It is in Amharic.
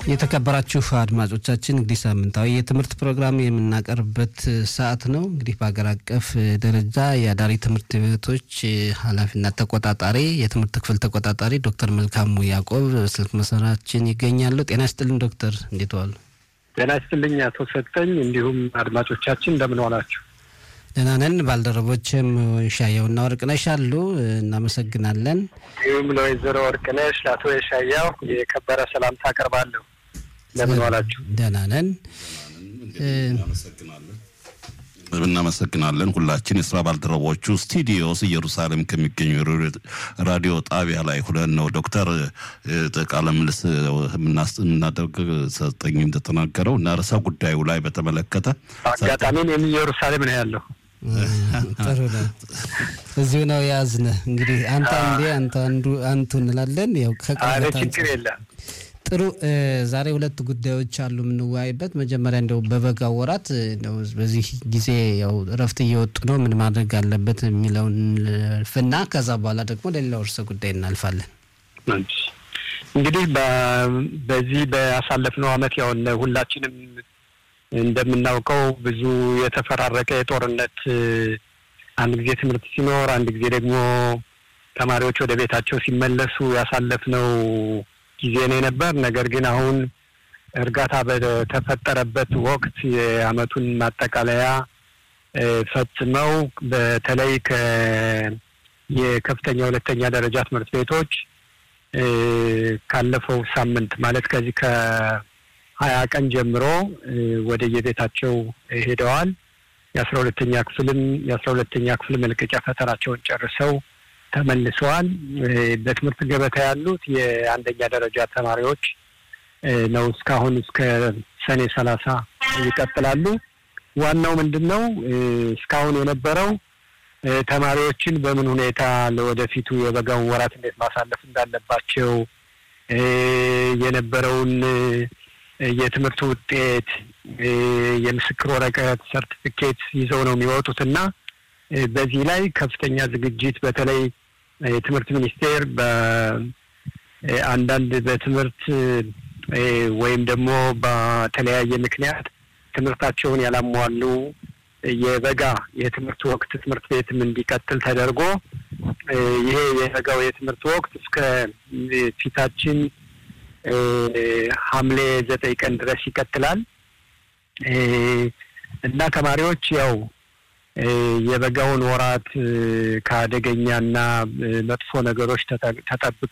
የተከበራችሁ አድማጮቻችን እንግዲህ ሳምንታዊ የትምህርት ፕሮግራም የምናቀርብበት ሰዓት ነው። እንግዲህ በሀገር አቀፍ ደረጃ የአዳሪ ትምህርት ቤቶች ኃላፊና ተቆጣጣሪ የትምህርት ክፍል ተቆጣጣሪ ዶክተር መልካሙ ያዕቆብ ስልክ መስመራችን ይገኛሉ። ጤና ይስጥልን ዶክተር፣ እንዴት ዋሉ? ጤና ይስጥልኝ አቶ ሰጠኝ፣ እንዲሁም አድማጮቻችን እንደምን ዋላችሁ? ደህና ነን። ባልደረቦችም ሻየውና ወርቅነሽ አሉ። እናመሰግናለን። እንዲሁም ለወይዘሮ ወርቅነሽ ለአቶ የሻያው የከበረ ሰላምታ አቀርባለሁ። እንደምን ዋላችሁ? ደህና ነን። እናመሰግናለን ሁላችን የስራ ባልደረቦቹ ስቱዲዮስ ኢየሩሳሌም ከሚገኙ ራዲዮ ጣቢያ ላይ ሁለን ነው ዶክተር ቃለ ምልልስ የምናደርግ ሰጠኝ እንደተናገረው እና ርዕሰ ጉዳዩ ላይ በተመለከተ አጋጣሚን የሚ ኢየሩሳሌም ነው ያለው። ጥሩ ነው። እዚሁ ነው የያዝነ እንግዲህ አንተ አንዴ አንተ አንዱ አንቱ እንላለን። ያው አረ ችግር የለም። ጥሩ ዛሬ ሁለት ጉዳዮች አሉ የምንወያይበት። መጀመሪያ እንደው በበጋ ወራት እንደው በዚህ ጊዜ ያው እረፍት እየወጡ ነው፣ ምን ማድረግ አለበት የሚለውን ፍና ከዛ በኋላ ደግሞ ለሌላው እርሰ ጉዳይ እናልፋለን። እንግዲህ በዚህ በያሳለፍነው ዓመት ያው ሁላችንም እንደምናውቀው ብዙ የተፈራረቀ የጦርነት አንድ ጊዜ ትምህርት ሲኖር፣ አንድ ጊዜ ደግሞ ተማሪዎች ወደ ቤታቸው ሲመለሱ ያሳለፍነው ጊዜ ነው የነበር። ነገር ግን አሁን እርጋታ በተፈጠረበት ወቅት የዓመቱን ማጠቃለያ ፈጽመው በተለይ የከፍተኛ ሁለተኛ ደረጃ ትምህርት ቤቶች ካለፈው ሳምንት ማለት ከዚህ ከሀያ ቀን ጀምሮ ወደ የቤታቸው ሄደዋል። የአስራ ሁለተኛ ክፍልም የአስራ ሁለተኛ ክፍል መልቀቂያ ፈተናቸውን ጨርሰው ተመልሰዋል። በትምህርት ገበታ ያሉት የአንደኛ ደረጃ ተማሪዎች ነው። እስካሁን እስከ ሰኔ ሰላሳ ይቀጥላሉ። ዋናው ምንድን ነው? እስካሁን የነበረው ተማሪዎችን በምን ሁኔታ ለወደፊቱ የበጋውን ወራት እንዴት ማሳለፍ እንዳለባቸው የነበረውን የትምህርት ውጤት፣ የምስክር ወረቀት፣ ሰርቲፊኬት ይዘው ነው የሚወጡት እና በዚህ ላይ ከፍተኛ ዝግጅት በተለይ የትምህርት ሚኒስቴር በአንዳንድ በትምህርት ወይም ደግሞ በተለያየ ምክንያት ትምህርታቸውን ያላሟሉ የበጋ የትምህርት ወቅት ትምህርት ቤትም እንዲቀጥል ተደርጎ ይሄ የበጋው የትምህርት ወቅት እስከ ፊታችን ሐምሌ ዘጠኝ ቀን ድረስ ይቀጥላል እና ተማሪዎች ያው የበጋውን ወራት ከአደገኛና መጥፎ ነገሮች ተጠብቀው